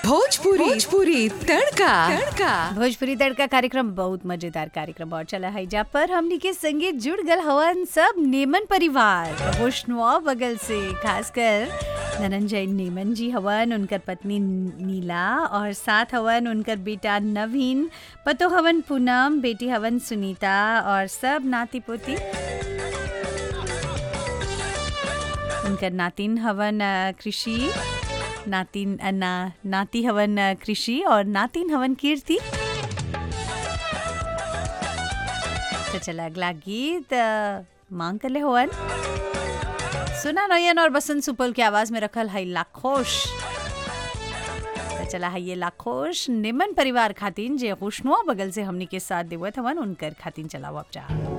भोजपुरी भोजपुरी तड़का तड़का भोजपुरी तड़का कार्यक्रम बहुत मजेदार कार्यक्रम और चला है जा पर हमनी के संगे जुड़ गल हवन सब नेमन परिवार वैष्णवा बगल से खासकर धनंजय नेमन जी हवन उनकर पत्नी नीला और साथ हवन उनकर बेटा नवीन पतो हवन पूनम बेटी हवन सुनीता और सब नाती पोती उनकर नातिन हवन अ, कृषि नातिन अ, ना नाती हवन अ, कृषि और नातिन हवन कीर्ति तो चला अगला गीत अ, मांग कर ले हवन सुना नयन और बसंत सुपल की आवाज में रखल है लाखोश तो चला है ये लाखोश निमन परिवार खातिन जे खुशनुआ बगल से हमनी के साथ देवत हवन उनकर खातिन चलाओ अब जा